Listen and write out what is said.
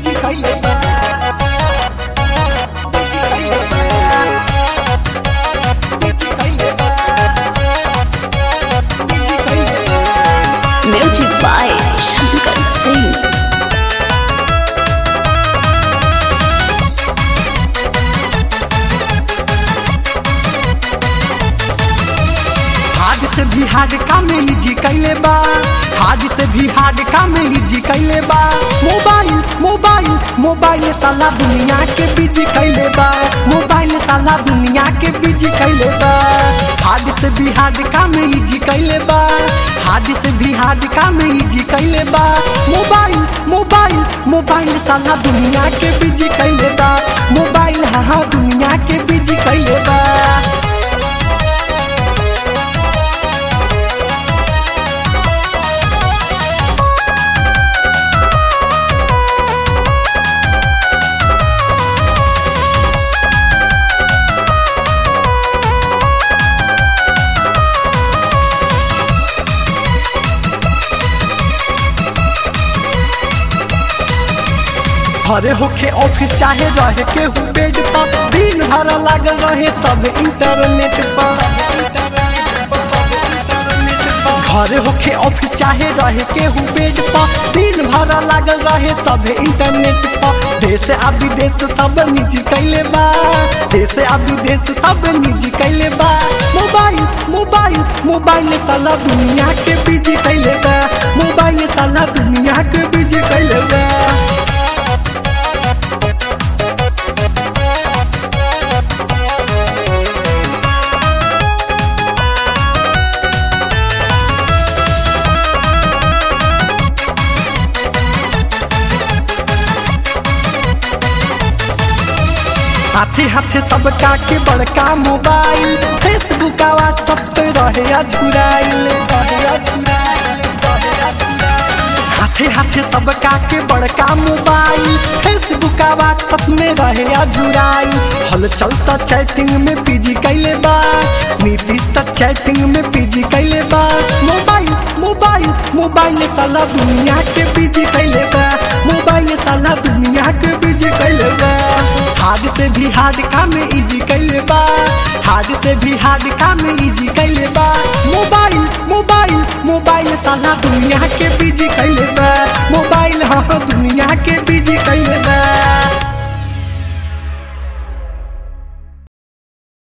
Busy कइले बा busy कइले बा बिजी कइले बा बिजी कइले बा Music by Shankar Singh. हाड से भी हाड कामेली जी कैले बा हाड से भी हाड कामेली जी कैले बा मोबाइल मोबाइल मोबाइल साला दुनिया के बिजी कैले बा मोबाइल साला दुनिया के बिजी कैले बा हाड से भी हाड कामेली जी कैले बा हाड से भी हाड कामेली जी कैले बा मोबाइल मोबाइल मोबाइल साला दुनिया के बिजी कैले बा मोबाइल हाँ हाँ दुनिया के बिजी कैले बा घरे होके ऑफिस चाहे रहे के हूँ बेड पर दिन भर लागल रहे सब इंटरनेट पर घरे होके ऑफिस चाहे रहे के हूँ बेड पर दिन भर लागल रहे सब इंटरनेट पर देश आ विदेश सब निजी कैले बा देश आ विदेश सब निजी कैले बा मोबाइल मोबाइल मोबाइल साला दुनिया के बिजी कैले बा मोबाइल साला दुनिया के बिजी कैले बा हाथे हाथे सबका के बड़का मोबाइल फेसबुक आ व्हाट्सएप पे रहे अझुराइल हाथे हाथे सबका के बड़का मोबाइल फेसबुक आ व्हाट्सएप में रहे अझुराइल हल चलता चैटिंग में पीजी कैले बा नीतीश तक चैटिंग में पीजी कैले बा मोबाइल मोबाइल मोबाइल साला दुनिया के पीजी कैले बा मोबाइल साला दुनिया के पीजी कैले बा हार्ड से भी हार्ड काम इजी कैले बा हार्ड से भी हार्ड काम इजी कैले बा मोबाइल मोबाइल मोबाइल साला दुनिया के बिजी कैले बा मोबाइल हाँ दुनिया के बिजी कैले